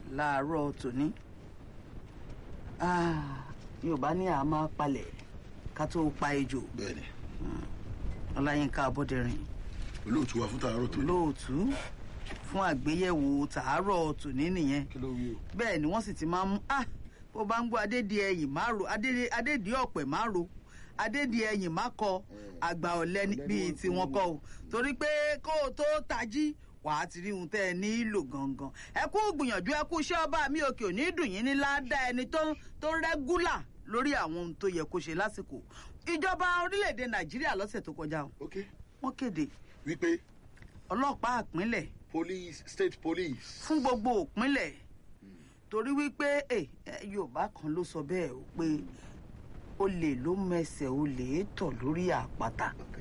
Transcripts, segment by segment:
láàárọ̀ tòní Ah, yorùbá ní àá máa palẹ̀ ká tó pa ejò bẹ́ẹ̀ni ọláyínká abọ́dẹ̀rìn olóòtú wa fún tààrọ tó ní. lóòtú fún àgbéyẹ̀wò tàárọ̀ tòní nìyẹn kí ló wí o. bẹ́ẹ̀ ni wọ́n sì ti máa ń mú ah bó bá ń gbọ́ adédi ẹ̀yìn má ro adédi adédi ọ̀pẹ̀ má ro adédi ẹ̀yìn má kọ àgbà ọ̀lẹ ní- bíi tiwọn kọ o torí pé kó o tó tají wàá ti rí ohun tẹ́ ẹ nílò gangan ẹ kú gbìyànjú ẹ kú iṣẹ́ ọba mi òkè òní dùn yín ní ládàá ẹni tó tó rẹ́gúlà lórí àwọn ohun tó yẹ kó ṣe lásìkò ìjọba orílẹ̀-èdè nàìjíríà lọ́sẹ̀ tó kọjá o ok wọ́n kéde wípé ọlọ́pàá ìpínlẹ̀ police state police. fún gbogbo òpínlẹ̀ torí wípé ẹ ẹ, yorùbá kan ló sọ bẹ́ẹ̀ o pé olè ló mẹsẹ̀ olè tọ̀ lórí àpáta ok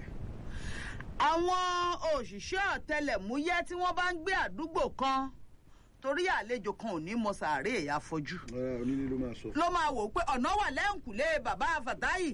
àwọn òṣìṣẹ́ ọ̀tẹlẹ̀múyẹ́ tí wọ́n bá ń gbé àdúgbò kan torí àlejò kan ò ní mọ sàárè ẹ̀yà fojú ọ̀rẹ́ onílé ló máa sọ. ló máa wò ó pé ọ̀nà wà lẹ́ǹkùlé bàbá fàtáyì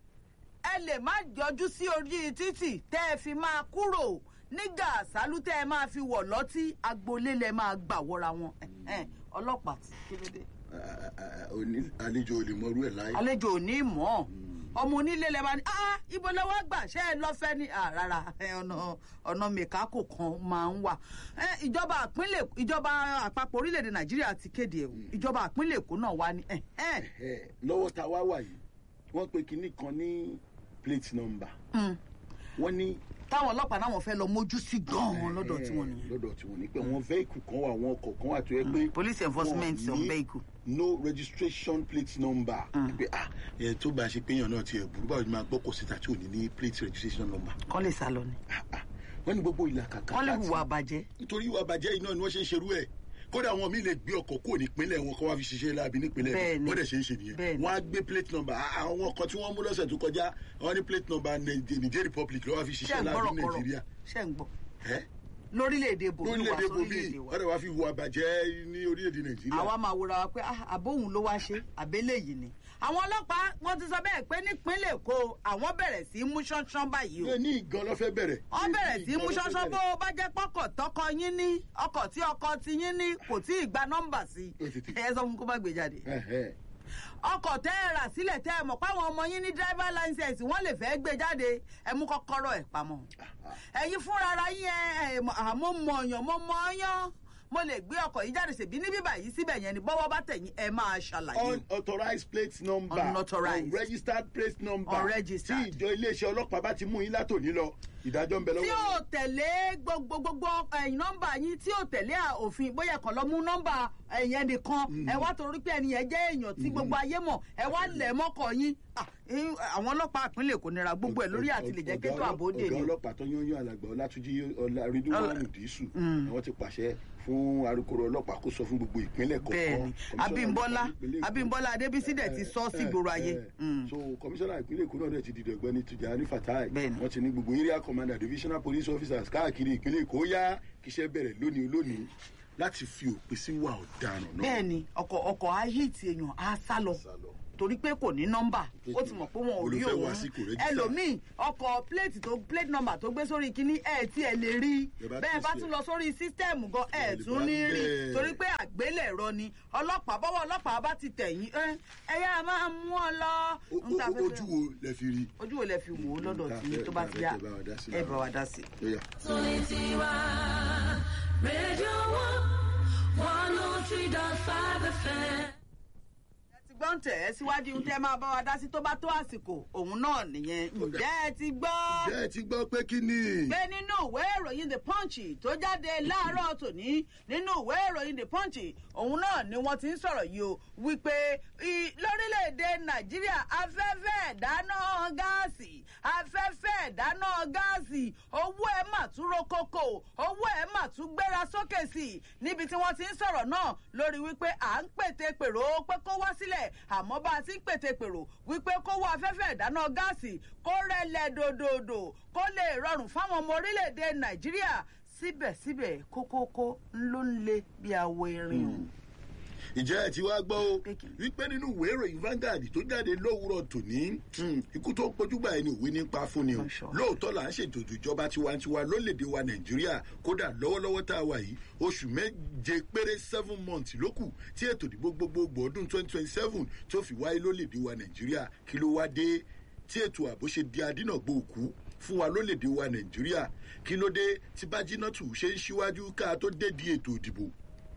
ẹ lè má yọjú sí orí títì tẹ́ ẹ fi máa kúrò nígbà àsálú tẹ́ ẹ máa fi wọ̀ lọ́tí agboolé lẹ máa gbà wọra wọn Ẹ̀hẹ́n, ọlọ́pàá tí kí ló dé. Ah, ah, ah, oní- àlejò ò lè mọ irú ẹ̀ láyé. àlejò ò ní mọ̀ ọ́ ọmọ onílé lẹ máa ní ah ibo lọ́wọ́ gbà ṣé ẹ lọ́fẹ́ ní ah rárá ẹ, ọ̀nà ọ̀nà mẹ̀kákò kan máa ń wà Ẹ, ìjọba àpínlẹ̀ ìjọba àpapọ̀ orílẹ̀-èdè nàìjíríà ti kéde ẹ̀ o ìjọba àpínlẹ̀ èkó náà wá ní ẹ̀hẹ́n. Ẹ̀, lọ́wọ́ ta wá wà yìí wọ́n pe kinní kan ní plate number Mm. wọ́n ní. táwọn ọlọ́pàá náà wọ́n fẹ́ lọ mójú sí gan-an lọ́dọ̀ tí wọ́n nìyẹn. lọ́dọ̀ tí wọ́n ní pé àwọn vehicle kan wà àwọn ọkọ̀ kan wà tó yẹ pé. police enforcement wọn on ní vehicle. no registration plate number. pé ah ẹ̀ tó bá a ṣe péyàn náà tiẹ̀ burú báwo ni máa gbọ́ kò síta tí ò ní ní plate registration number. kọ́ lè sá lọ ni. Ah, ah. wọ́n ní gbogbo ìlà kàkà. kọ́ lè láti- hùwà bàjẹ́. nítorí ìwà bàjẹ́ iná ni wọ́n ṣe ń ṣerú ẹ̀ kódà àwọn míì lè gbé ọkọ̀ kúrò nípínlẹ̀ wọn kó wá fi ṣiṣẹ́ láabi nípínlẹ̀ Bẹ́ẹ̀ni. wọn wọ́n dẹ̀ ṣe ń ṣe nìyẹn Bẹ́ẹ̀ni. wọ́n á gbé plate number Ah, àwọn ọkọ̀ tí wọ́n mú lọ́sẹ̀ tó kọjá wọ́n ní plate number Nige- Niger Republic ló wá fi ṣé ṣiṣẹ́ ń láabi gbọ́rọ̀ ní kọ̀rọ̀ Nàìjíríà ṣé ń gbọ́. Ẹ́? lórílẹ̀‐èdè bòmí wà lórílẹ̀‐èdè bomi sórílẹ̀‐èdè wa. wọ́n dẹ̀ wá fi wà bàjẹ́ ní orílẹ̀‐èdè Nàìjíríà àwa máa wòra wa pé ah, àbóhùn ló wá ṣe àbẹ́lẹ̀ yìí ni. àwọn ọlọ́pàá wọ́n ti sọ bẹ́ẹ̀ pé nípínlẹ̀ èkó àwọn bẹ̀rẹ̀ sí í mú ṣánṣán báyìí o. Ní- ní ìgan ló fẹ́ bẹ̀rẹ̀ wọ́n Ní- bẹ̀rẹ̀ ní sí í ìgan mú ló fẹ́ ṣánṣán bó bẹ̀rẹ̀. o bá jẹ́ pọ́kọ̀ tọkọ yín ní ọkọ̀ tí ọkọ ti yín ní kò tí ì gba nọ́mbà sí Ó ti tì. i ẹ sọ fún kó má gbé jáde. Ẹ̀hẹ́. ọkọ̀ tẹ́ ẹ rà sílẹ̀ tẹ́ ẹ mọ̀ páwọn ọmọ yín ní driver license wọ́n lè fẹ́ gbé jáde ẹ mú kọ́kọ́rọ́ ẹ̀ pamọ́. ẹ̀yin fúnra ara yín ẹ ẹ mọ̀- àmọ́ mọ̀ ọ̀yàn mo mọ̀ ọ̀yàn mo lè gbé ọkọ̀ yìí jáde ṣèbí ní bíbà yìí síbẹ̀ yẹn ni bọ́wọ́ bá tẹ̀yìn ẹ máa ṣàlàyé. unauthorized plate number Unauthorized. unregistered plate number Unregistered. tí ìjọ iléeṣẹ́ ọlọ́pàá bá ti mú yín látòní lọ ìdájọ́ ń bẹ tí lọ́wọ́ ò tẹ̀lé gbogbo gbogbo ẹ̀yìn nọ́mbà yín tí ò tẹ̀lé à- òfin bóyá ẹ̀kan lọ mú nọ́mbà ẹ̀yìn ẹnìkan ẹ wá torí pé ẹni yẹn jẹ́ èèyàn tí gbogbo ayé mọ̀ ẹ wá lẹ̀ mọ́kọ̀ yín Ah, eh, àwọn ọlọ́pàá ìpínlẹ̀ Èkó nira gbogbo ẹ̀ lórí àti lè jẹ́ kétò àbódè ọ̀gá ni. ọlọ́pàá tó yán yán alàgbà ọlátúnjí ọlárídúwọ̀nù dísù àwọn ti pàṣẹ fún alukoro ọlọ́pàá kó sọ fún gbogbo ìpínlẹ̀ kọ̀ọ̀kan bẹ́ẹ̀ni Kọmíṣánná Abímbọ́lá ọlọ́pàá ìpínlẹ̀ Èkó. Abímbọ́lá Adébísí dẹ̀ ti sọ sí gbòòrò ayé. Eh, eh. Mm. so kọmíṣánná ìpínlẹ̀ èkó náà dẹ̀ ti dìde ọ̀gbẹ́ni Tijani Fatai Bẹ́ẹ̀ni. wọ́n ti ní gbogbo area commander divisional police officers káàkiri ìpínlẹ̀ èkó yá kíṣẹ́ bẹ̀rẹ̀ lónìí lónìí láti fi òpin sí wà ọ̀daràn náà. bẹ́ẹ̀ni ọkọ̀ ọkọ̀ á hìtì èèyàn á sá lọ Sálọ. torí pé kò ní nọ́mbà ó ti mọ̀ pé wọn ò rí Olùfẹ́ òun wá sí kò register. ẹlòmíì ọkọ̀ plate tó plate number tó gbé sórí kínní ẹ̀ tí ẹ lè rí Ẹ bá bẹ́ẹ̀ bá tún tún ṣe. lọ sórí sísítẹ́ẹ̀mù gan ẹ̀ Ẹ lè tún bá ní rí bẹ́ẹ̀. torí pé àgbélẹ̀rọ ni ọlọ́pàá bọ́wọ́ ọlọ́pàá bá ti tẹ̀yìn ẹ ẹ yá máa mú ọ lọ. O- ń ta o- fẹ́fẹ́. ojú wo lẹ fi rí ojú wo lẹ fi wò ó lọ́dọ̀ Ta tí fẹ́- tó bá ta ti fẹ́ yá kẹ́ bá wa dá sí ẹ lára. bá wa dá sí. lóyà. Solitiwa Radio One, 103.5 FM. ẹ ti gbọ́ ń tẹ̀ ẹ́ síwájú ohun tẹ́ máa bá wa dá sí tó bá tó àsìkò òun náà nìyẹn ǹjẹ́ ẹ ti gbọ́. jẹ́ ẹ ti gbọ́ pé kí ni. pé nínú ìwé ìròyìn the punch tó jáde láàárọ̀ tòní nínú ìwé ìròyìn the punch òun náà ni wọ́n ti ń sọ̀rọ̀ yìí o wípé i- lórílẹ̀‐èdè nàìjíríà afẹ́fẹ́ ìdáná gáàsì afẹ́fẹ́ ìdáná gáàsì owó ẹ̀ mà tún rokoko owó ẹ̀ mà tún gbéra sókè sí i níbi tí wọ́n ti ń sọ̀rọ̀ náà lórí wípé à ń pète pèrò pé kó wá sílẹ̀ àmọ́ bá a ti ń pète pèrò wípé kó wá afẹ́fẹ́ ìdáná gáàsì kó rẹlẹ̀ dòdòdò kó lè rọrùn fáwọn ọmọ orílẹ̀-èdè nàìjíríà síbẹ̀síbẹ̀ kókókó ló ń le bí awo erin o. ìjẹ́ ẹ̀ tí wàá gbọ́ o Pé kí ni? wípé nínú ìwé ìròyìn Vanguard tó jáde lówùúrọ̀ tòní hmm, ikú tó ń pojúgbà ẹni òwe nípa fún ni o I'm sure. lóòótọ́ là ń ṣètò ìjọba tiwantiwa lólèdè wa Nàìjíríà kódà lọ́wọ́lọ́wọ́ tá a wà yìí oṣù méje péré seven months ló kù tí ètò ìdìbò gbogbogbò ọdún twenty twenty seven tó fi wáyé lólèdè wa Nàìjíríà kí ló wá dé tí ètò ààbò ṣe di adínàgbò òkú fún wa lólèdè wa Nàìjíríà kí ló dé tí bájínátù ṣe ń ṣíwájú ká tó dé di ètò ìdìbò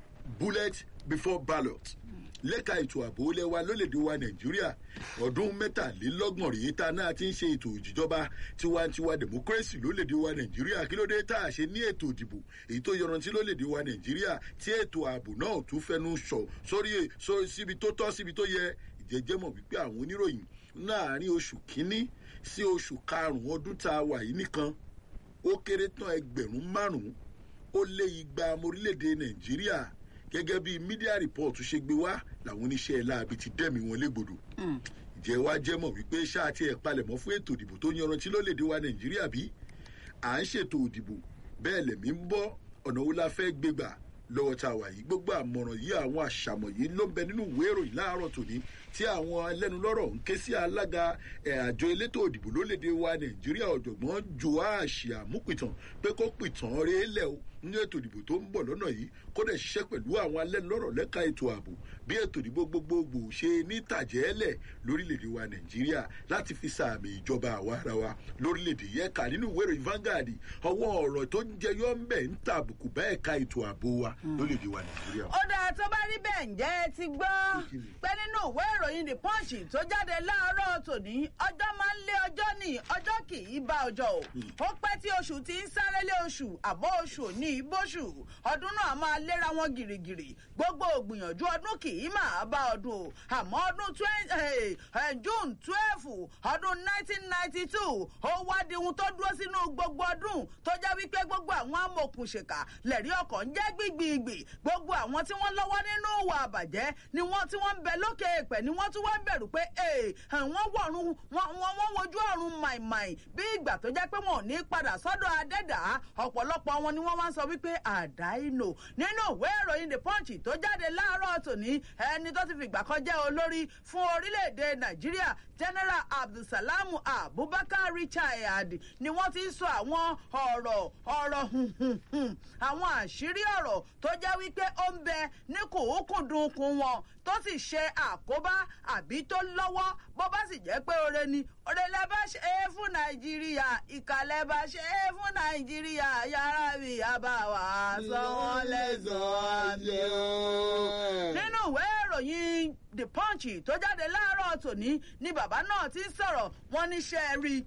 bullet before ballot lẹ́ka ètò ààbò ilẹ̀ wa lólèdè wa nàìjíríà ọdún mẹ́tàlélọ́gbọ̀n rèé tá a náà ti ń ṣe ètò ìjọba tiwantiwa democracy lólèdè wa nàìjíríà kí ló dé tá a ṣe ní ètò ìdìbò èyí tó yọrantí lólèdè wa nàìjíríà tí ètò ààbò náà tún fẹnu sọ sórí sórí síbi tó tọ́ síbi tó yẹ ìjẹ́jẹ́ mọ̀ wípé àwọn oníròyìn láàrin oṣù kínní sí oṣù karùn-ún ọdún tá a wà yìí nìkan ó kéré tán ẹgbẹ̀rún márùn-ún ó lé igba ọmọ orílẹ̀-èdè nàìjíríà gẹ́gẹ́ bí media report ṣe gbé wá làwọn oníṣẹ́ láabi ti dẹ́mi wọn légbodò ìjẹ́ wa jẹ́ mọ̀ wípé ṣáà tí ẹ̀ palẹ̀mọ́ fún ètò ìdìbò tó yanrantí lólèdè wa nàìjíríà bí à ń ṣètò ìdìbò bẹ́ẹ̀ lẹ̀mí ń bọ́ ọ̀nà wo la fẹ́ gbégbà lọ́wọ́ tá a wà yìí gbogbo àmọ̀ràn yìí àwọn àṣàmọ̀ yìí ló ń bẹ nínú ìwé ìròyìn láàárọ̀ tòní tí àwọn ẹlẹ́nulọ́rọ̀ ń ké sí alága ẹ̀, àjọ elétò òdìbò lólédè wa nàìjíríà ọ̀jọ̀gbọ́n joash amúpìtàn pé kó pìtàn rèé lẹ̀ o ní ètò ìdìbò tó ń bọ̀ lọ́nà yìí kó dẹ̀ ṣiṣẹ́ pẹ̀lú àwọn alẹ́nulọ́rọ̀ lẹ́ka ètò ààbò bí ètò ìdìbò gbogbogbò ṣe ní tàjẹ́lẹ̀ lórílẹ̀‐èdè wa nàìjíríà láti fi sàmì ìjọba àwa ara wa lórílẹ̀‐èdè yẹn kà nínú ìwé ìròyìn Vanguard ọwọ́ ọ̀rọ̀ tó ń jẹyọ ń bẹ̀ ń tàbùkù bá ẹ̀ka ètò ààbò wa lórílẹ̀‐èdè wa nàìjíríà. ó dáa tó bá rí bẹ́ẹ̀ ǹjẹ́ ẹ ti gbọ́ pé nínú ìwé ìròyìn the punch tó jáde láàárọ̀ tòní ọjọ́ máa ń lé ọjọ́ ní ọjọ́ kì í bá ọjọ́ o ó pẹ́ tí oṣù ti ń sáré lé oṣù àbọ̀ oṣù ò ní ibóṣù ọdún náà máa léra wọn gìrìgìrì gbogbo ògbìyànjú ọdún kì í máa bá ọdún o àmọ́ ọdún twen- eh, eh, june twelve ọdún nineteen ninety two ó wá di ohun tó dúró sínú gbogbo ọdún tó jẹ́ wípé gbogbo àwọn amòkùnṣèkà lẹ̀rí ọkọ̀ ń jẹ́ gbìgbìgbì gbogbo àwọn tí wọ́n lọ́wọ́ nínú ìwà àbàjẹ́ ni wọ́n tí wọ́n ń bẹ lókè èèpẹ̀ ni wọ́n tún wá ń bẹ̀rù pé ee wọ́n wọ̀run wọ́n wọ́n wọ́n wojú ọ̀run màìmàì bí ìgbà tó jẹ́ pé wọn ò ní padà sọ́dọ̀ adẹ́dà ọ̀pọ̀lọpọ̀ wọn ni wọ́n wá ń sọ wípé àdáìnò nínú ìwé ìròyìn the punch tó jáde láàárọ̀ tòní ẹni tó ti fìgbà kan jẹ́ olórí fún orílẹ̀-èdè nàìjíríà general abdulsalam abubakar richard ni wọ́n ti ń sọ àwọn ọ̀rọ̀ ọ̀rọ̀ hùhùhùn àwọn àṣírí ọ̀rọ̀ tó jẹ́ wípé ó ń bẹ ní kùnkùndùnkùn wọn tó sì ṣe àkóbá àbí tó lọ́wọ́ bó bá sì jẹ́ pé oore ni oore lẹ bá ṣe é fún nàìjíríà ìkàlẹ̀ bá ṣe é fún nàìjíríà yàrá mi àbáwá sọ wọ́n lẹ́sàn-án ni ó nínú ìwé ìròyìn the punch tó jáde láàárọ̀ tòní ni bàbá náà ti ń sọ̀rọ̀ wọn níṣẹ́ rí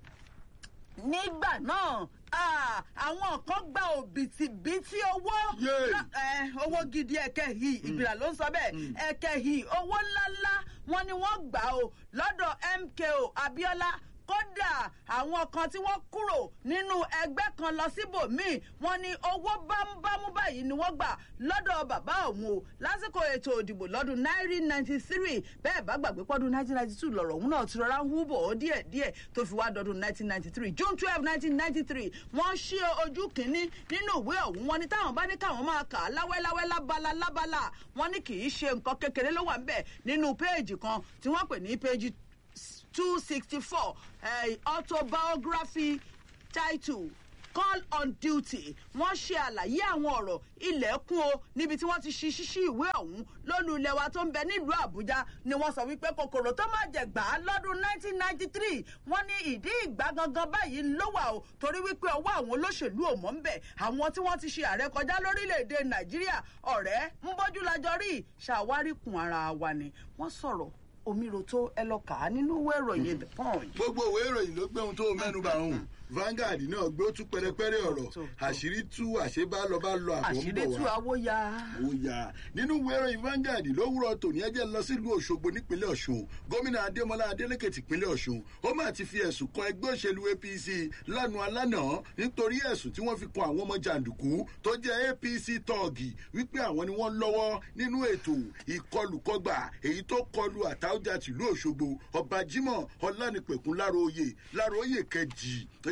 nígbà náà ah, àwọn kan gba òbítíbitì owó Yay. lọ- eh, owó gidi ẹ̀kẹ́ yìí ìgbìlà ló ń sọ bẹ́ẹ̀ ẹ̀kẹ́ yìí owó ńláńlá wọn ni wọ́n gbà ó lọ́dọ̀ MKO Abiola kódà àwọn kan tí wọ́n kúrò nínú ẹgbẹ́ kan lọ síbòmíì wọ́n ní owó bámúbámú báyìí ni wọ́n gbà lọ́dọ̀ bàbá òun o lásìkò ètò òdìbò lọ́dún nineteen ninety three bẹ́ẹ̀ bá gbàgbé pọ́dún nineteen ninety two lọ̀rọ̀ òun náà ti rọra ń hú bọ̀ ọ́ díẹ̀ díẹ̀ tó fi wá dọdún nineteen ninety three june twelve nineteen ninety three wọ́n ṣí ojú kínní nínú ìwé ọ̀hún wọn ní táwọn bá ní káwọn máa kà á láwẹ́láwẹ́ lábala lábala wọ́n ní kì í ṣe nǹkan kékeré ló wà ń bẹ̀ nínú péèjì kan tí wọ́n pè ní péèjì two sixty four autobiography title call on duty wọ́n ṣe àlàyé àwọn ọ̀rọ̀ ilẹ̀kùn o níbi tí wọ́n ti ṣí ṣíṣí ìwé ọ̀hún lólu ilẹ̀ wa tó ń bẹ nílùú àbújá ni wọ́n sọ wípé kòkòrò tó má jẹ gbà á lọ́dún 1993 wọ́n ní ìdí ìgbà gangan báyìí ló wà o torí wípé ọwọ́ àwọn olóṣèlú ò mọ́ ń bẹ̀ àwọn tí wọ́n ti ṣe ààrẹ kọjá lórílẹ̀‐èdè nàìjíríà ọ̀rẹ́ ń bójú lajọ rí ṣàwárí kun ara wa ni wọ́n sọ̀rọ̀ omiiro tó ẹ lọ kà á nínú ìwé ìròyìn the punch. gbogbo ìwé ìròyìn ló gbé ohun tó mẹ́nu bá òun Vanguard náà gbé ó tún pẹrẹpẹrẹ ọ̀rọ̀ tó, tó. àṣírí tú àṣebá lọ bá lọ àbọ̀ ń àṣírí bọ̀ tú wá. awó ya. ó yá nínú ìwé ìròyìn Vanguard lówùrọ̀ tòní ẹjẹ́ lọ sílùú Òṣogbo nípínlẹ̀ Ọ̀ṣun gómìnà Adémọlá Adélékè tìpínlẹ̀ Ọ̀ṣun ó máa ti fi ẹ̀sùn kan ẹgbẹ́ òṣèlú APC lánàá alánàá nítorí ẹ̀sùn tí wọ́n fi kan àwọn ọmọ jàǹdùkú tó jẹ́ APC tọ́ọ̀gì wípé àwọn ni wọ́n lọ́wọ́ nínú ètò ìkọlùkọgbà èyí tó kọlu àtàwùjá tìlú Òṣogbo ọba Jimoh Ọlánìpẹ̀kun Láróyè Láróyè kejì gẹ́gẹ́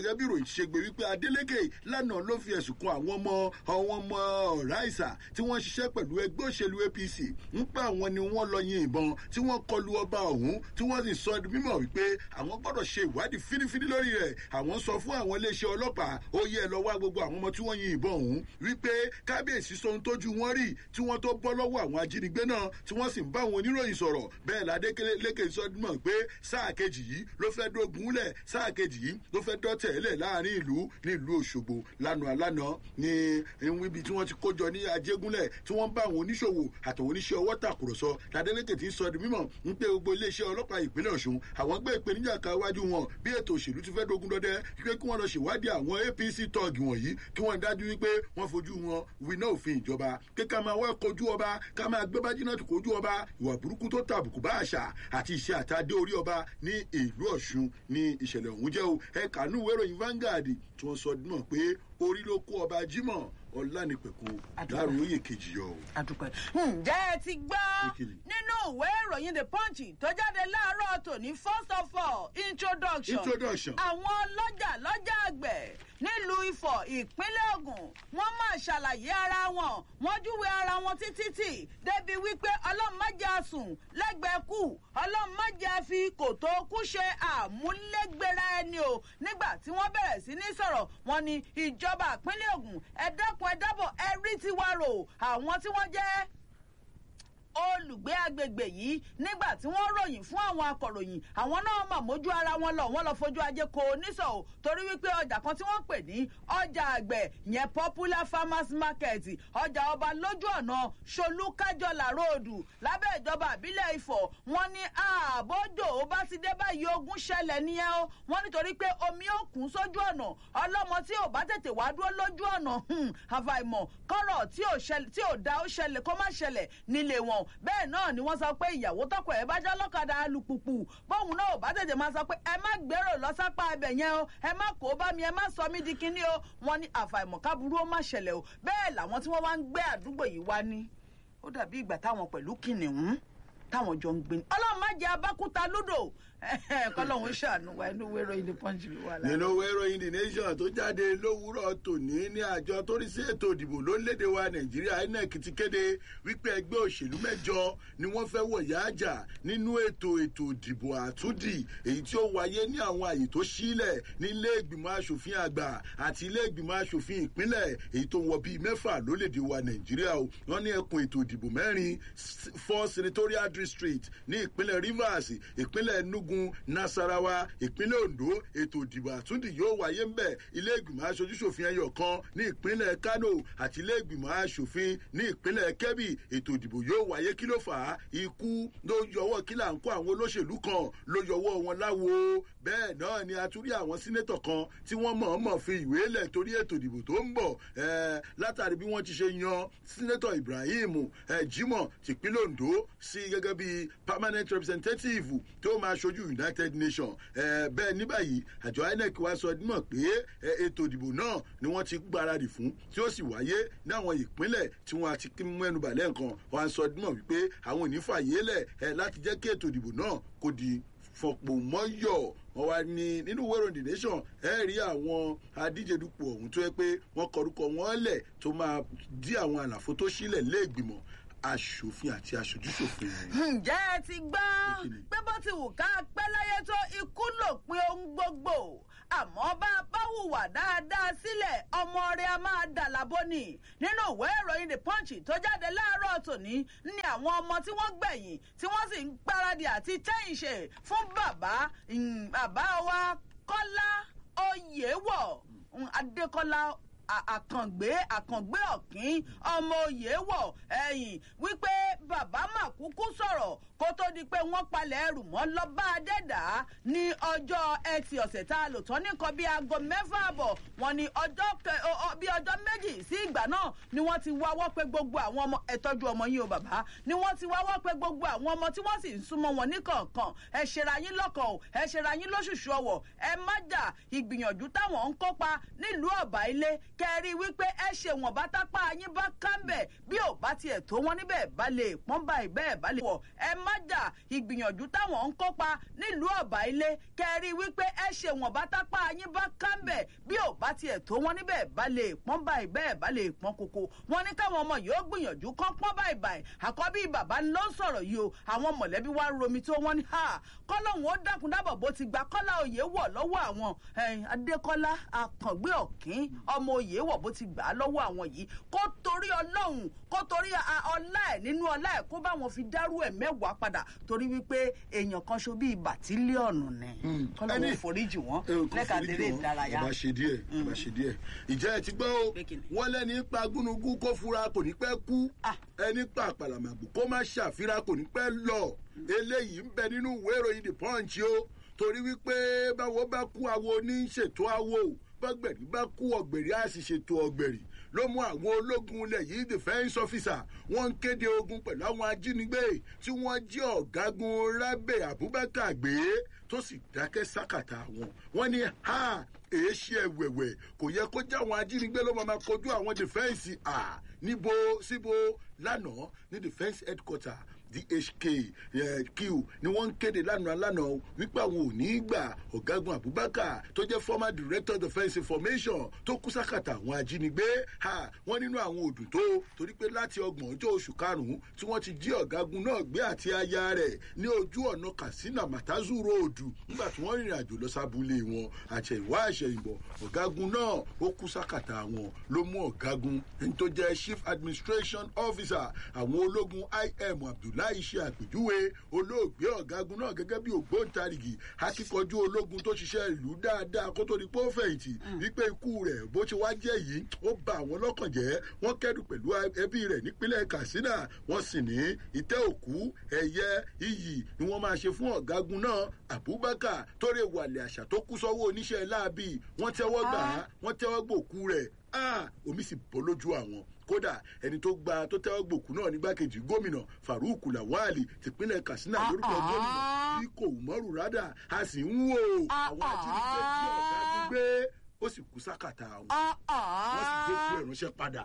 gẹ́gẹ́ bí ìròyìn ṣe gbé wípé adeleke lánàá ló fi ẹ̀sùn kan àwọn ọmọ àwọn ọmọ ọ̀ráìsà tí wọ́n ṣiṣẹ́ pẹ̀lú ẹgbẹ́ òṣèlú apc ń pa àwọn ni wọ́n lọ yin ìbọn tí wọ́n kọlu ọba ọ̀hún tí wọ́n sì sọ di mímọ̀ wípé àwọn gbọ́dọ̀ ṣe ìwádìí fínífíní lórí rẹ̀ àwọn sọ fún àwọn iléeṣẹ́ ọlọ́pàá ó yẹ lọ wá gbogbo àwọn ọmọ tí wọ́n yin ìbọn ọ̀hún wípé kábíyèsí sọ ohun tójú wọn rí tí wọ́n tó bọ́ lọ́wọ́ àwọn ajínigbé náà tí wọ́n sì ń bá àwọn oníròyìn sọ̀rọ̀ bẹ́ẹ̀ ládélékè sọdúnmọ̀ pé sáà kejì yìí ló fẹ́ dógun lẹ̀ sáà kejì yìí ló fẹ́ dọ́tẹ̀ lẹ̀ láàrin ìlú ní ìlú òṣogbo lánàá lánàá ní ibi tí wọ́n ti kójọ ní ajégúnlẹ̀ tí wọ́n bá àwọn oníṣòwò àtàwọn oníṣẹ́ ọwọ́ tàkùrọ̀sọ ládélékè ti sọ di mímọ̀ ń pé gbogbo iléeṣẹ́ ọlọ́pàá ìpínlẹ̀ ọ̀ṣun àwọn gbé ìpèníjà ká wájú wọn bí ètò òṣèlú ti fẹ́ dogun dọdẹ wípé kí wọ́n lọ ṣèwádìí àwọn apc tọ́ọ̀gì wọ̀nyí kí wọ́n dájú wípé wọ́n fojú wọn winá òfin ìjọba kí ká máa wá kojú ọba ká máa gbé bájínà tó kojú ọba ìwà burúkú tó tàbùkù bá àṣà àti iṣẹ́ àtàdé orí ọba ní ìlú ọ̀ṣun ní ìṣẹ̀lẹ̀ ọ̀hún jẹ́ o ẹ̀ka nú ìwé ìròyìn Vanguard tí wọ́n sọ náà pé orí ló kó ọba jimoh ọlánìpẹ̀kọ dárò oyè kejì yọ. àdùpẹ́ ǹjẹ́ ẹ ti gbọ́ nínú ìwé ìròyìn the punch tó jáde láàárọ̀ tòní first of all introduction introduction. àwọn ọlọ́jà lọ́jà àgbẹ̀ nílùú ifọ̀ ìpínlẹ̀ ogun wọ́n máa ṣàlàyé ara wọn wọ́n júwe ara wọn títí tì débi wípé ọlọ́run má jẹ́ àsùn lẹ́gbẹ̀ẹ́ kù ọlọ́run má jẹ́ àfi kòtò kú ṣe àmúlégbèrè ẹni o nígbà tí wọ́n bẹ̀rẹ̀ sí ní sọ̀rọ̀ wọn ni ìjọba ìpínlẹ̀ ogun ẹ dákun ẹ dábọ̀ ẹ rí tiwa rò àwọn tí wọ́n jẹ́ olùgbé agbègbè yìí nígbà tí wọ́n ròyìn fún àwọn akọ̀ròyìn àwọn náà mà mójú ara wọn lọ wọ́n lọ fojú ajé ko oníṣọ̀ o torí wípé ọjà kan tí wọ́n pè ní ọjà àgbẹ̀ yẹn popular farmers market ọjà ọba lójú ọ̀nà ṣolúkájọlà róòdù lábẹ́ ìjọba àbílẹ̀ ifọ̀ wọ́n ní àbójò ó bá ti dé báyìí ogun ṣẹlẹ̀ nìyẹn o wọ́n nítorí pé omi ó kún sójú ọ̀nà ọlọ́mọ tí ò bá tètè wá dúró lójú ọ̀nà àfàìmọ̀ kọ́rọ̀ tí ò dá ó ṣẹlẹ̀ kó má ṣẹlẹ̀ nílé wọn bẹ́ẹ̀ náà ni wọ́n sọ pé ìyàwó tọkọ ẹ̀ bá já lọ́kadà alùpùpù bóun náà ò bá tètè máa sọ pé ẹ má gbèrò lọ́sápá ibẹ̀ yẹn o ẹ má kó bá mi ẹ má sọ mí di kinní o wọ́n ní àfàìmọ̀ káburú ó má ṣẹlẹ̀ o bẹ́ẹ̀ làwọn tí wọ́n wá ń gbé àdúgbò yìí wá ní ó dàbí ìgbà táwọn pẹ̀lú kìnìún táwọn jọ ń gbé ní ọlọ́run má jẹ́ abákúta lúdò kọlọ́hún ṣàánú wa inú wẹ́rọ ilé pọ́ńjì ló wà lára. nínú wẹ́rọ the nation tó jáde lówùúrọ̀ tòní ní àjọ tó rí sí ètò ìdìbò lórílẹ̀‐èdè wa nàìjíríà inec ti kéde wípé ẹgbẹ́ òṣèlú mẹ́jọ ni wọ́n fẹ́ wọ̀yá àjà nínú ètò ètò ìdìbò àtúndì èyí tí ó wáyé ní àwọn àyè tó sílẹ̀ ní ilé ìgbìmọ̀ asòfin àgbà àti ilé ìgbìmọ̀ asòfin ìpínlẹ̀ èyí tó wọ bíi mẹ́fà lórílẹ̀‐èdè wa nàìjíríà o wọ́n ní ẹkùn ètò ìdìbò mẹ́rin four senatorial district ní ìpínlẹ̀ rivers ìpínlẹ̀ enugu ogun nasarawa ìpínlẹ̀ ondo ètò ìdìbò àtúndì yóò wáyé ń bẹ̀ ilé ìgbìmọ̀ aṣojúṣòfin ẹyọ kan ní ìpínlẹ̀ kano àti ilé ìgbìmọ̀ aṣòfin ní ìpínlẹ̀ kebbi ètò ìdìbò yóò wáyé kí ló fà á ikú ló yọwọ́ kí là ń kó àwọn olóṣèlú kan ló yọwọ́ wọn láwo bẹ́ẹ̀ náà ni a tún rí àwọn sínétọ̀ kan tí wọ́n mọ̀ọ́mọ̀ fi ìwé lẹ̀ torí ètò ìdìbò tó ń bọ̀ látàrí bí wọ́n ti ṣe yan sínétọ̀ ibrahim jimoh tìpínlẹ̀ ondo sí gẹ́gẹ́ bí permanent representative tó máa ṣojú united nations bẹ́ẹ̀ ní báyìí àjọ inec wa sọ mọ̀ pé ètò ìdìbò náà ni wọ́n ti gbáradì fún tí ó sì wáyé ní àwọn ìpínlẹ̀ tí wọ́n ti mú ẹnu bàlẹ́ nǹkan wọ́n sọ mọ̀ wípé àwọn ò ní fàyè lẹ̀ láti jẹ́ kí ètò ìdìbò náà kó di fọ̀pọ̀ mọ́yọ̀ wọ́n wá ní nínú wẹ́rọ the nation ẹ rí àwọn adíjedupò ọ̀hún tó yẹ pé wọ́n kọrúkọ wọn lẹ̀ tó máa dí àwọn àlàfo tó sílẹ̀ lẹ́ẹ̀gbìmọ̀ aṣòfin àti aṣojúṣòfin. ǹjẹ́ ẹ ti gbọ́ pé bó ti wù ká pẹ́ láyé tó ikú lòpin ohun gbogbo àmọ́ bá a bá hùwà dáadáa sílẹ̀ ọmọ rẹ̀ a máa dà lábọ́ ni nínú ìwé ìròyìn the punch tó jáde láàárọ̀ tòní ní àwọn ọmọ tí wọ́n gbẹ̀yìn tí wọ́n sì ń gbáradì àti tẹ́yìn ṣe fún bàbá bàbá wa kọ́lá oyèwọ̀ adékọ́lá àkàngbé àkàngbé ọ̀kín ọmọ òye wọ̀ ẹ̀yìn wípé bàbá màkúkú sọ̀rọ̀ kó tó di pé wọ́n palẹ̀ ẹrù mọ́ lọ́ba adẹ́dà ní ọjọ́ ẹtì ọ̀sẹ̀ tá a lò tán nìkan bíi aago mẹ́fà àbọ̀ wọn ni ọjọ́ bí ọjọ́ méjì sí ìgbà náà ni wọ́n ti wáwọ́ pé gbogbo àwọn ọmọ ẹ̀tọ́jú ọmọ yín o bàbá ni wọ́n ti wáwọ́ pé gbogbo àwọn ọmọ tí wọ́n sì ń súnmọ́ wọn níkọ̀ọ̀kan ẹ ṣera yín lọ́kàn o ẹ ṣera yín lóṣùṣù ọwọ̀ ẹ má jà ìgbìyànjú táwọn ń kópa nílùú ọ̀bà ilé kẹrí wípé ẹ ṣe wọn bá tápá yín bá kámbẹ̀ bí ò bá tiẹ̀ tó wọn níbẹ̀ bá lè pọ́n báyìí bẹ́ẹ̀ bá lè wọ̀ ẹ má jà ìgbìyànjú táwọn ń kópa nílùú ọ̀bà ilé kẹrí wípé ẹ ṣe wọn bá tápá yín bá kámbẹ̀ bí ò bá tiẹ̀ tó wọn níbẹ̀ bá lè pọ́n báyìí bẹ́ẹ̀ bá lè pọ́n koko wọn ní káwọn ọmọ yìí ó gbìyànjú kán pọ́n báyìí báyìí àkọ́bí bàbá ló ń sọ̀rọ̀ yìí o àwọn mọ̀lẹ́bí wa romi tó wọ́n ní ha kọ́lọ́hún ó dákun dábọ̀ bó ti gba kọ́lá òye wọ̀ lọ́wọ́ àwọn adékọ́lá akàngbé ọ̀kín ọmọ òye wọ̀ bó ti gbà á lọ́wọ́ àwọn yìí kó torí ọlọ́run kó torí ọlá ẹ̀ nínú ọlá ẹ̀ kó bá wọn fi dárú ẹ̀ mẹ́wàá padà torí wípé èèyàn kan ṣo bíi bàtílíọ̀nù ni kọ́lọ́hún foríjì wọ́n lẹ́ka tẹ̀lé ìdárayá. ẹ bá ṣe díẹ̀ ẹ bá ṣe díẹ̀ ìjẹ́ ẹ ti gbọ́ o wọ́n lẹ́ni pa gúnugún kó fura kò ní pẹ́ kú ẹni pa àpàlàmàgbò kó má ṣàfihàn kò ní pẹ́ lọ eléyìí ń bẹ nínú ìwé ìròyìn the punch o torí wípé báwo bá kú awo ní ṣètò awo bọ́gbẹ̀rì bá kú ọ̀gbẹ̀rì á sì ṣètò ọ̀gbẹ̀rì ló mú àwọn ológun ilẹ̀ yìí defence officer wọ́n ń kéde ogun pẹ̀lú àwọn ajínigbé tí wọ́n jí ọ̀gágun rábẹ̀ abubakar gbé tó sì dákẹ́ sákàtà wọn wọ́n ní ha èé ṣe ẹ̀wẹ̀wẹ̀ kò yẹ kó jẹ́ àwọn ajínigbé ló máa kojú àwọn defence à níbo síbo lánàá ní defence headquarter dhk q ni wọ́n ń kéde lánàá lánàá wípé àwọn ò ní í gbà ọ̀gágun abubakar tó jẹ́ former director of defence information tó kú sákàtà àwọn ajínigbé wọ́n nínú àwọn òdùn tó torí pé láti ọgbọ̀n ọjọ́ oṣù karùn-ún tí wọ́n ti jí ọ̀gágun náà gbé àti aya rẹ̀ ní ojú ọ̀nà katsina matazu ròdù nígbà tí wọ́n rìnrìn àjò lọ sábúlé wọn àṣẹ̀yìnwá àṣẹ̀yìnbọ̀ ọ̀gágun náà ó kú sákàtà wọn ló mú ọ̀gágun ẹni tó jẹ́ chief administration officer àwọn ológun im abdul láì ṣe àpèjúwe olóògbé ọ̀gágun náà gẹ́gẹ́ bí ògbóǹtarìgì akíkanjú ológun tó ṣiṣẹ́ ìlú dáadáa kó tó di pé ó fẹ̀yìntì wípé ikú rẹ̀ bó ṣe wá jẹ́ yìí ó ba àwọn lọ́kàn jẹ́ wọ́n kẹ́dùn pẹ̀lú ẹbí rẹ̀ nípínlẹ̀ katsina wọ́n sì ní ìtẹ́ òkú ẹ̀yẹ iyì ni wọ́n máa ṣe fún ọ̀gágun náà abubakar tó rè wàlẹ̀ àṣà tó kú sọ́wọ́ oníṣẹ́ láabi wọ́n tẹ́wọ́ gbà á wọ́n tẹ́wọ́ gbòkú rẹ̀ omi sì bọ́ lójú àwọn kódà ẹni tó gba tó tẹ́wọ́ gbòkú náà nígbàkejì gómìnà farouk lawali tìpínlẹ̀ katsina lórúkọ gómìnà tí kò mọ́rù rádà a sì ń wò àwọn ajínigbé tí ọ̀gá gbé ó sì kú sákàtà àwọn wọ́n sì gbé kú ẹ̀ránṣẹ́ padà.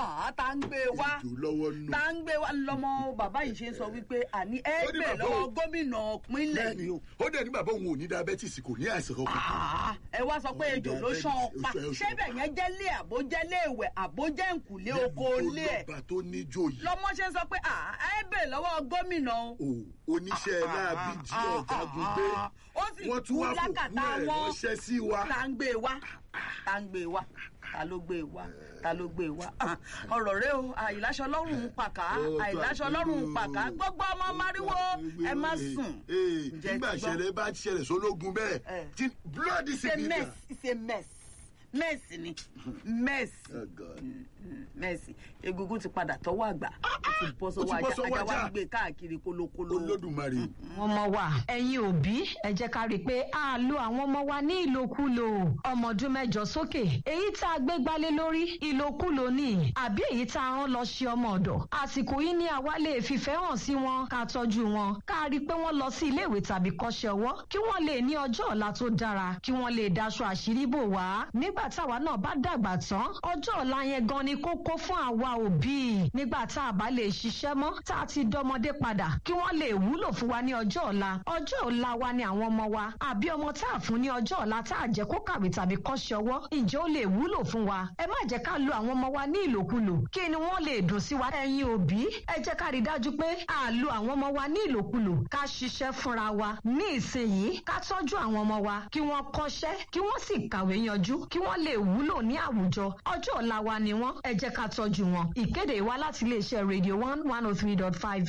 tá ń gbé wá ètò lọ́wọ́ nù. tá ń gbé wá lọmọ bàbá yìí ṣe ń sọ wípé àní ẹ gbé lọ́wọ́ gómìnà pínlẹ̀ ni o. ó dẹ̀ ní bàbá òun ò ní diabetes kò ní àìsàn kankan. ẹ wá sọ pé ejò ló ṣan ọpa ṣébẹ̀ yẹn jẹ́ lé àbójẹ́ lé ìwẹ̀ àbójẹ́ nkùlé oko lé ẹ̀. lọ́ba tó níjó yìí. lọmọ ṣe ń sọ pé ẹ gbé lọ́wọ́ gómìnà o. oníṣẹ́ láabi jí ọ̀gágun gbé wọ́n tún wá fòkú ẹ̀ ránṣẹ́ sí wa. tá ń gbé wa tá ń gbé wa ta ló gbé wa ta ló gbé wa ọ̀rọ̀ rẹ o àìláṣọ lọ́rùn ń pàká àìláṣọ lọ́rùn ń pàká gbogbo ọmọ mariwo ẹ má sùn. nígbà ìṣẹ̀lẹ̀ bá ṣẹlẹ̀ sólógun bẹ́ẹ̀ tí bloody civilian. it's a mess mess ni mess mess egungun ti padà tọwọ́ àgbà ó ti bọ́ sọ́wọ́ ajá ajá wa gbé káàkiri kólókóló. olódùmarè. ọmọ wa ẹ̀yin òbí ẹ jẹ́ ká rí i pé a lo àwọn ọmọ wa ní ìlòkulò ọmọ ọdún mẹ́jọ sókè èyí tá a gbé gbálé lórí ìlòkulò ni àbí èyí tá a rán lọ ṣe ọmọ ọ̀dọ̀ àsìkò yìí ni àwa lè fìfẹ́ hàn sí wọn ká tọ́jú wọn ká rí i pé wọ́n lọ sí iléèwé tàbí kọ́ṣẹ́ ọwọ́ kí wọ́n lè ní ọjọ́ ọ̀la tó dára kí wọ́n lè daṣọ àṣírí bò wá nígbà táwa náà bá dàgbà tán ọjọ́ ọ̀la yẹn gan ni kókó fún àwa òbí nígbà tá a bá lè ṣiṣẹ́ mọ́ tá a ti dọmọdé padà kí wọ́n lè wúlò fún wa ní ọjọ́ ọ̀la ọjọ́ ọ̀la wa ni àwọn ọmọ wa àbí ọmọ tá a fún ní ọjọ́ ọ̀la tá a jẹ́ kó kàwé tàbí kọ́ṣẹ́ ọwọ́ ǹjẹ́ ó lè wúlò fún wa ẹ má jẹ́ ká lo àwọn ọmọ wa ní ìlòkulò kí ni wọ́n lè dùn sí wa ẹ̀yin òbí ẹ jẹ́ ká rí dájú pé a lo àwọn ọmọ wa ní ìlòkulò ká ṣiṣẹ́ fúnra wa ní ìsinyìí ká tọ́jú àwọn ọmọ wa kí wọ́n kọ́ṣẹ́ kí wọ́n sì kàwé yanjú kí wọ́n lè wúlò ní àwùjọ ọjọ́ ọ̀la wa ni wọ́n ẹ jẹ́ ká tọ́jú wọn ìkéde wa láti iléeṣẹ́ radio one one oh three dot five